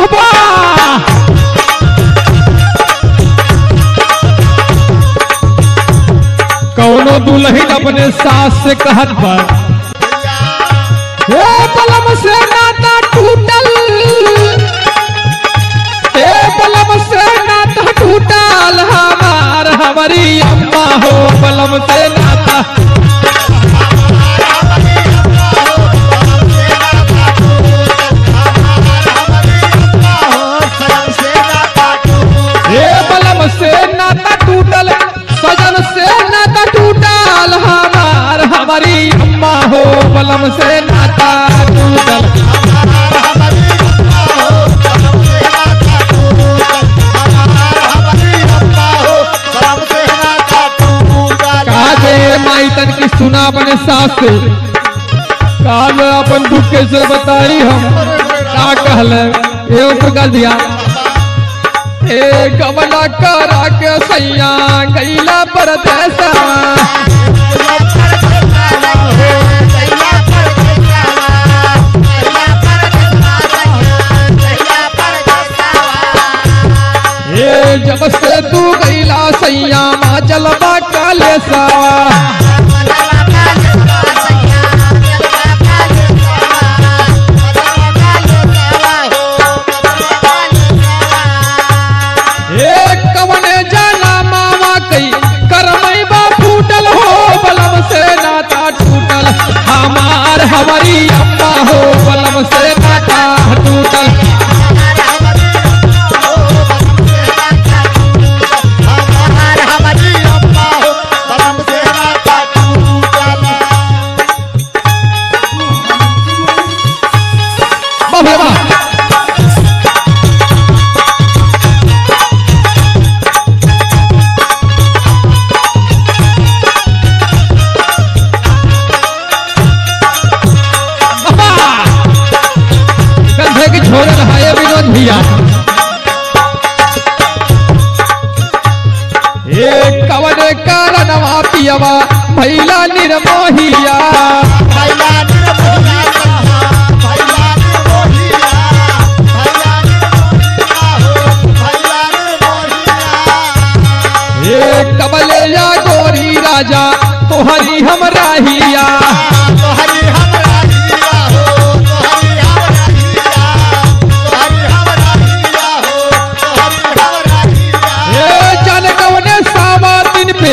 वाह कौनो दुल्हन अपने सास से कहत बा हे बलम से नाता टूटल हे बलम से नाता टूटल हमार हमारी अम्मा हो बलम से नाता हे बलम से नाता टूटल सजन से नाता टूटल हमार हमारी अम्मा हो बलम से नाता टूटल काजे माई तन की सुना अपने सास से काज अपन दुख कैसे बताई हम का कहल एवं प्रकार दिया ए गमला करा के सैया गैला परदेसा ए जब से तू गैला सैया माँ चलबा काले सावा ए कवने जाना मामा कई करमई बा फूटल हो बलम से नाता टूटल हमार हमारी अम्मा हो बलम से नाता टूटल बाबा बाबा कंधे की छोड़ रहा है विनोद भैया ए कवन कारणवा पियवा भैला निर्मोहिया ए कबले या गोरी राजा तोहरी हम राहिया ए जाने कवने सावा दिन पे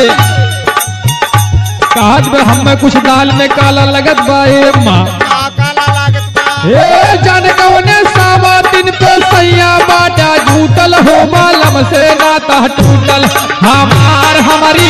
कहत में हमें कुछ दाल में काला लगत बा ए माँ ए जाने कवने सावा दिन पे सैया बाटा झूठल हो मालम से नाता टूटल हमार हमारी